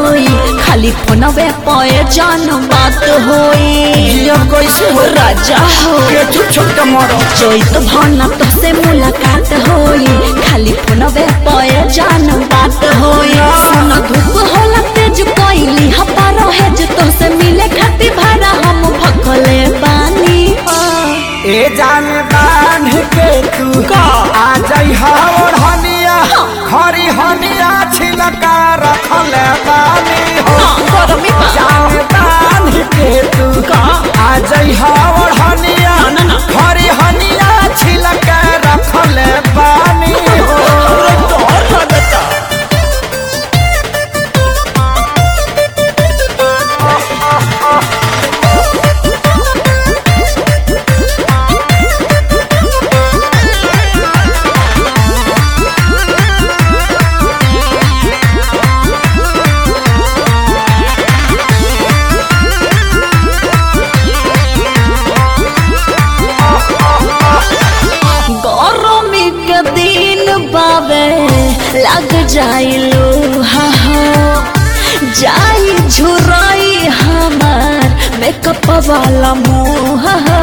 होई खाली फोनवे पे जान बात होई जिया कैसे हो राजा हो के छुप छुप के मरो चैत भाना तो से मुलाकात होई खाली फोनवे पे जान बात होई सुन धूप होला तेज कोइली हपा रहे जे तो से मिले खातिर भाड़ा हम भखले बानी ए जान बांध के तू का? आ जाई और हनिया खरी हनिया छिलका रखल बानी हो हाँ, गरमी बा। जान बांध के तू का? आ जाई और हनिया ना, ना। खरी हनिया छिलका रखल बानी हो डर लगता गरमी के दिन बाबे लग जाइलो हा हा जाई झुराई हमार मेकअप वाला मुंह हा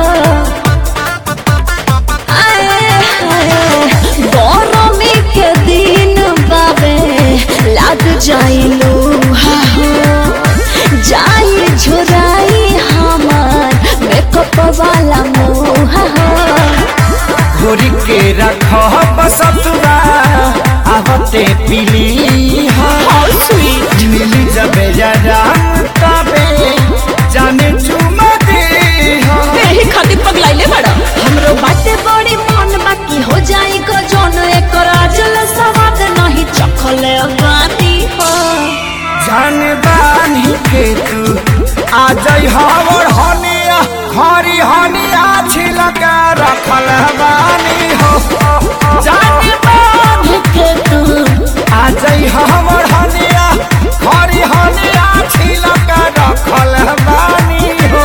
आए हाय गरमी के दिन बाबे लग जाइलो हा हा जाई झुराई हमार मेकअप वाला मुंह हा घोरी के रख बसतुरा आवते पीली How sweet. मिली जबे जरा तबे जाने चुमा दे एही खातिर पगलाइले बड़ा हमरो बाटे बड़ी मन बाकी हो जाई को जोन एकर आजल सवाद नहीं चखले बानी हो जान बानी के तू आ जाई हवर हनिया खरी हनिया छिलका रखल बानी हो जान बानी के तू आ जाई हवर हनिया खरी हनिया छिलका रखल बानी हो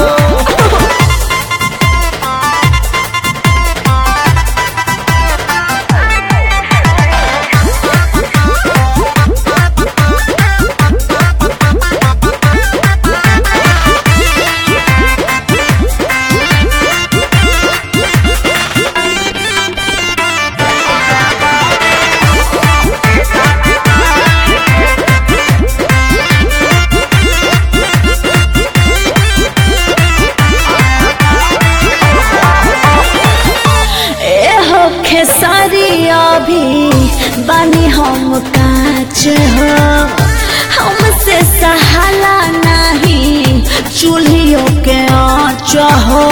ए हो खेसारी अभी बानी हम काच हो हमसे सहाला नहीं चूल्हियों के आँच हो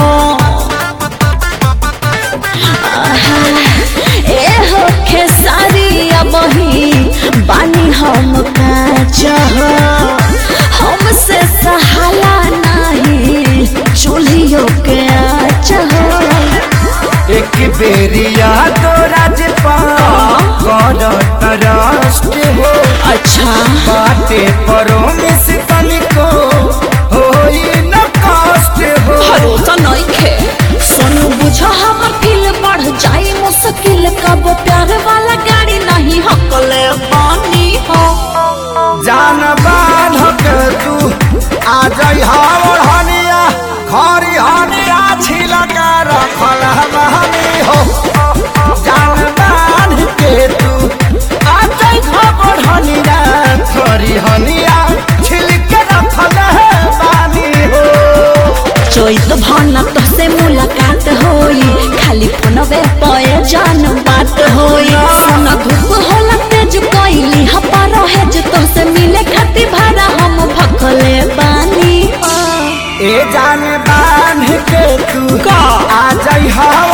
आहा, ए हो खेसारी अबही बानी हम काच हो हमसे सहाला नहीं चूल्हियों के आँच हो एक बेरिया तो राजपा कर तरस्ट हो अच्छा बाटे परो में से तनिको होई न कष्ट हो भरोसा नहीं खे सोनू बुझा हमर फील बढ़ जाई मुश्किल कब प्यार वाला गाड़ी नहीं हकले पानी हो जान बांध के तू आ जाई हावर हनिया खरी हनिया छिलका रखल हमानी हो जान बांध के तू आ जाई हावर हनिया खरी हनिया छिलका रखल हमानी हो चोइत भाना तो से मुलाकात होई खाली फोनवे पे जान बात होई सोना धूप होला तेज कोइली हपा रहे जे तो से मिले खातिर भाड़ा हम भखले बानी हो ए जान बांध के तू का? आ जाई हवा